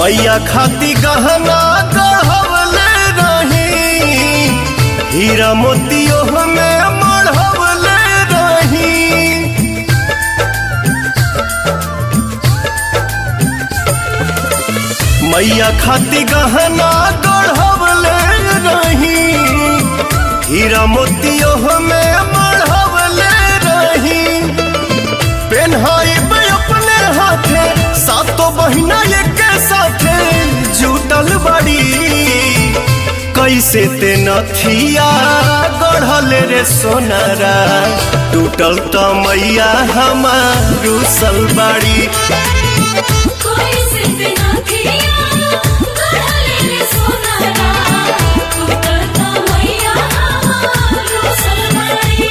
मैया खाती गहना गढ़वले रही हीरा मोतियो में मढ़वले रही मैया खाती गहना गढ़वले रही हीरा मोतियो में मढ़वले रही पेन्हाइब अपने हाथे सातो बहिना एक साथे जुटल बड़ी कैसे ते नथिया गढ़ल रे सोनारा टूटल त मैया हमार रुसल बाड़ी कोई सिर्फ ना किया गढ़ले रे सोनारा टूटता मैया हमारो सलमाई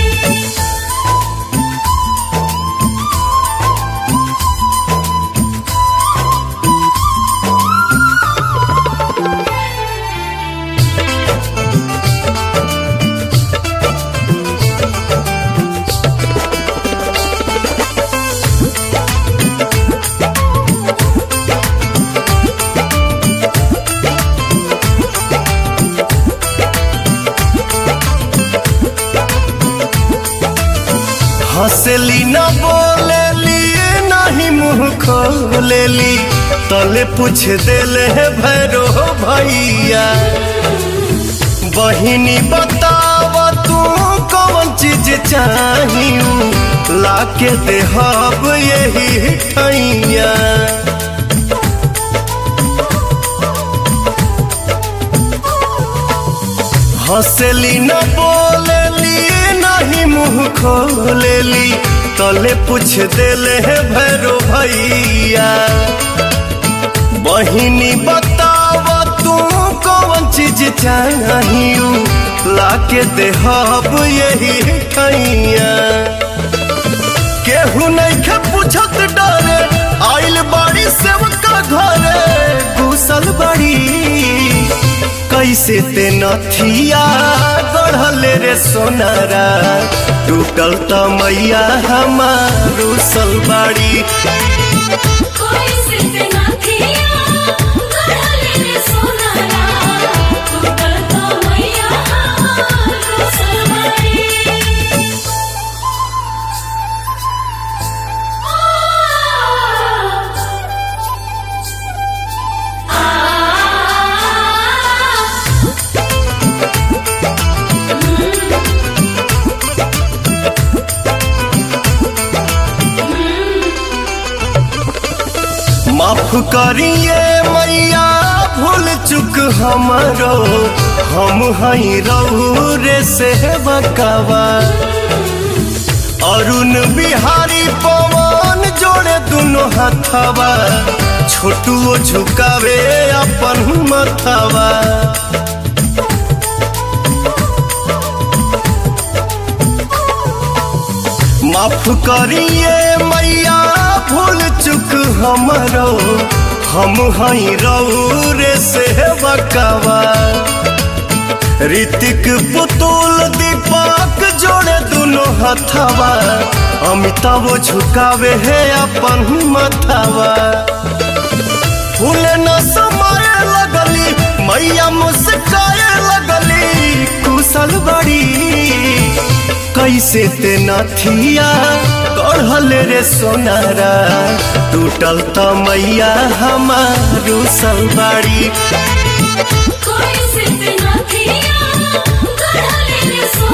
हंसली न बोलेली नहीं मुंह खोलेली तले पूछ देले है भैरो भैया बहिनी बताव तू कौन चीज चाहिए लाके देहब यही ठैया हंसली न बोलेली नहीं मुंह खोलेली तले पूछ देले है भैरो भैया बहिनी बताव तू कौन चीज चाहिए लाके देहब यही ठैया केहू नहीं के पूछत डरे आइल बाड़ी सेवका घरे घुसल बड़ी कैसे ते नथिया गढ़ल रे सोनारा टूटल त मैया हमार रुसल बाड़ी कोई सिर्फ ना किया गढ़ले रे सोनारा टूटता मैया हमारो सलमाई माफ करिए मैया भूल चुक हमरो हम हई रहू रे से बकावा अरुण बिहारी पवन जोड़े दुनो हथवा छोटुओ झुकावे अपन मथवा माफ करिए मैया भूल चुक हमरो हम हई रहू रे से बकावा ऋतिक पुतुल दीपक जोड़े दुनो हथवा अमिताभ झुकावे है अपन मथवा फूल न समय लगली मैया मुस्काए लगली कुशल बड़ी कैसे ते नथिया गढ़ल रे सोनारा टूटल त मैया हमार सलबाड़ी कोई सिर्फ ना किया गढ़ले रे सोनारा